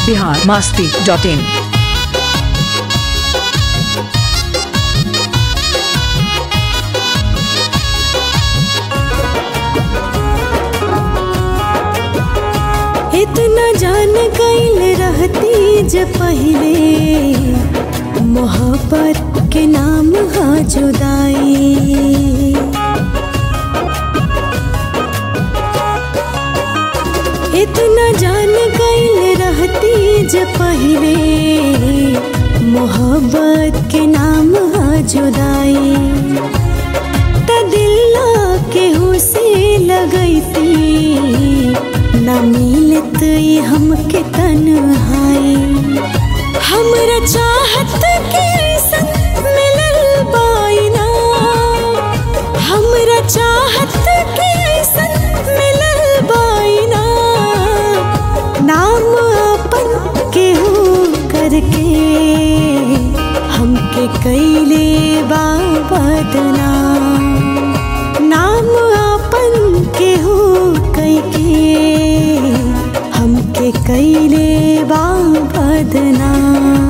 Bihar Masti dot in इतना जान गईल रहती ज पहले मोहब्बत के नाम हा जुदाई इतना जान गईल रहती ज पहले मोहब्बत के नाम हा जुदाई त दिल केहू से लगैती न मिलत ई हमके तन्हाई हमरा चाहत के ऐसन मिलल बाइना हमरा चाहत के ऐसन मिलल बाइना नाम अपन केहू करके हमके कैले बा बदनाम नाम अपन केहू कैके हमके कैले बा बदनाम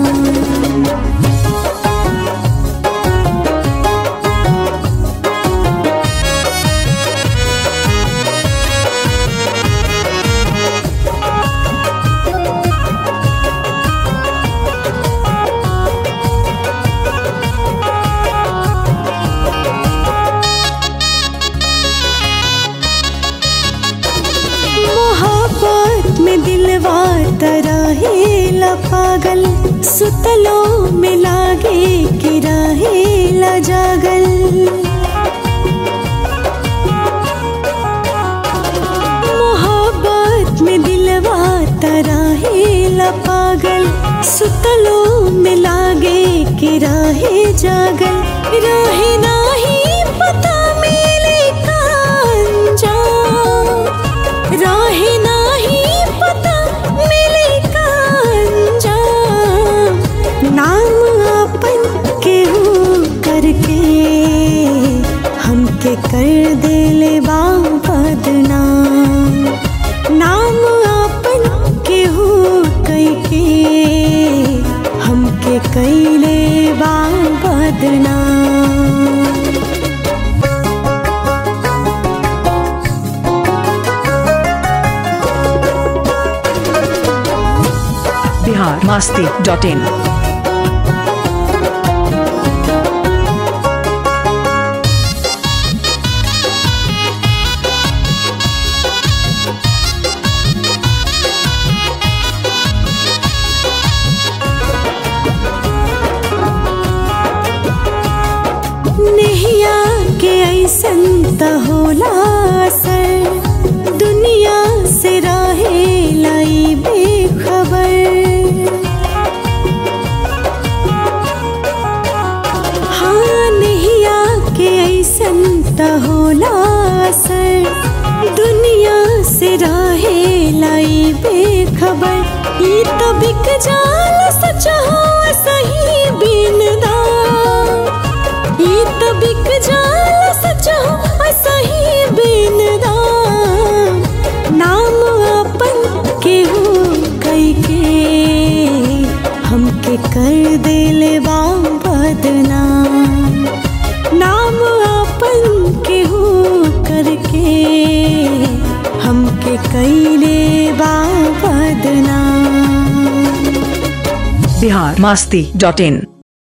मोहब्बत में दिलवा तरहेला पागल सुतलो में लागे कि रहेला जागल मोहब्बत में दिलवा तरहेला पागल सुतलो में लागे कि रहे जागल रहे नाही पता मिले कांजाम राहे नाही पता मिले कांजाम नाम अपन केहू करके हमके कर देले बा बदनाम नाम अपन केहू कैके हमके कैले बा बदनाम बिहार मास्ती डॉट इन नेहिया के ऐसन त होला असर दुनिया से रहे लाई बेखबर हाँ नेहिया के ऐसन त होला असर दुनिया से रहे लाई बेखबर ई तो बिक जाल सच हो सही बिनदा ई तो बिक जाल सच हो सही बिनदा नाम अपन केहू कैके हमके कर देले बा बदनाम नाम अपन केहू करके हमके कैले बा बदनाम बिहार मास्ती डॉट इन